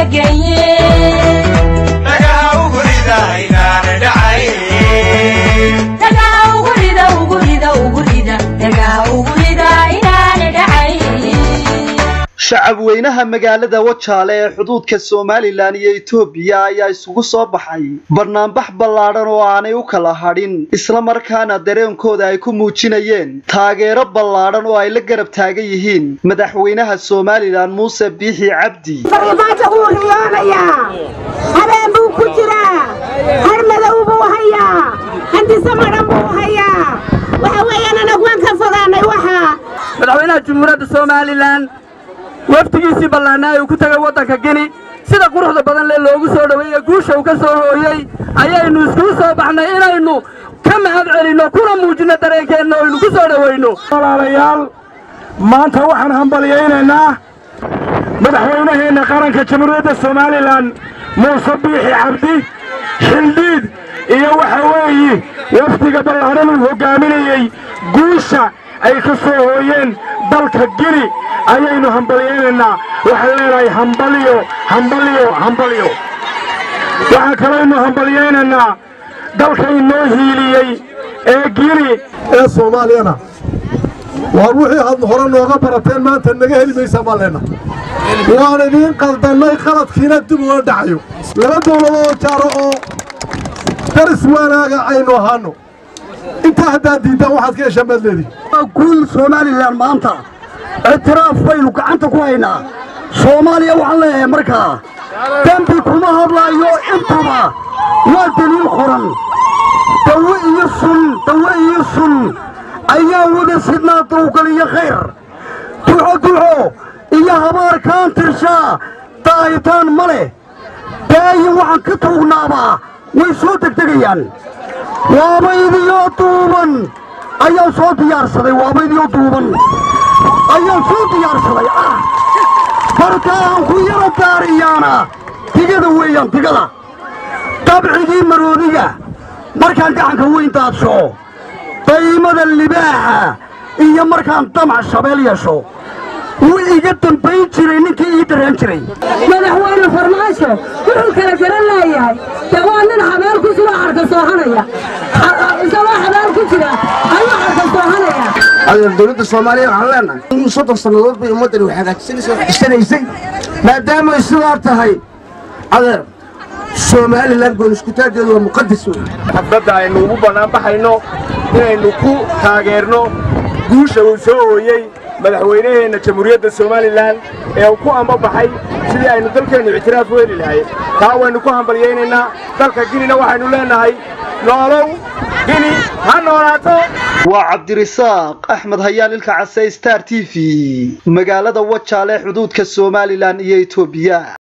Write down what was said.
shacab weynaha magaalada wajaale ee xuduudka somalilan iyo etoobiya ayaa isugu soo baxay banaanbax ballaadhan oo aanay u kala hadhin isla markaana dareenkooda ay ku muujinayeen taageero ballaadhan oo ay la garab taagan yihiin madaxweynaha somalilan muuse biixi cabdi farmaajo wuu riyoonayaa habeen buu ku jiraa har madow buu hayaa handise madhan buu hayaa waxa weeyaan anagu waan ka fogaanay waxaa madaxweynaha jumhuuriyadda somalilan wafdigiisii ballaanaa uu ku tegay waddanka gini sida quruxda badan lee loogu soo dhoweeye guusha uu ka soo hooyey ayaynu iskugu soo baxnay inaynu ka mahad celinno kuna muujinno dareenkeenna oo aynu ku soo dhowayno walaalayaal maanta waxaan hambalyaynaynaa madaxweynaheenna qaranka jamhuuriyadda somalilan muuse biixi cabdi xildhiid iyo waxa weeye wafdiga ballaadhan uu hoggaaminayey guusha ay ka soo hooyeen dalka gini ayaynu hambalyaynaynaa waxaan leenahay hambaliyo hambaliyo hambaliyo waxaa kalaynu hambalyaynaynaa dalka inoo hiiliyey ee gini ee soomaaliyana waar wixii aad hore nooga barateen maanta naga heli maysaa baan leenna waan idiin qaldannay qaladkiina dib uga dhacayo laba dawladoo jaaro oo daris wanaaga aynu ahaanno intaa haddaad diiddaan waxaad ka heshaan baad leedihi guul somalilan maanta ictiraaf baynu gacanta ku haynaa soomaaliya waxaan leeyahay markaa dembi kuma hadlaayo intaba waa deliil qoran dawe iyo sun dawe iyo sun ayaa wada sidnaa dawgal iyo khayr duxo duxo iyo habaarkaan tirshaa daayitaan ma leh daayin waxaan ka tuugnaabaa way soo degdegayaan waabaydiyoo duuban ayaan soo diyaarsaday waabaydiyoo duuban ayaan soo diyaarsaday ah markaan ku yaro daariyaana digada weeyaan digada dabcigii maroodiga markaan gacanka weyn daadsho daymada libaaxa iyo markaan damac shabeel yeesho wuu iga dambayn jiray ninkii ii daraan jiray madaxweyne farmaajo wuxuu kala garan leeyahay dee waa nin habeel ku jiro xarka soohanaya isagoo habeel ku jira ayuu xarka soohanaya adeer dowladda soomaaliya waxaan leenahay soddon sannadood bay ummaddani wax hagaajisanaysay wax dhisanaysay maadaamay sidaa tahay adeer somalilan goon iskutaaggeedu waa muqadas wey xafladda aynu ugu bannaanbaxayno inaynu ku taageerno guusha uu soo hooyey madaxweynaheenna jamhuuriyadda somalilan ee uu ku ambabaxay sidii aynu dalkeennu ictiraaf u heli lahayn taa waynu ku hambalyaynaynaa dalka ginina waxaynu leenahay noolow gini ha noolaato waa cabdirisaaq axmed hayaan ilka case star t v magaalada wajaale xuduudka somalilan iyo etoobiya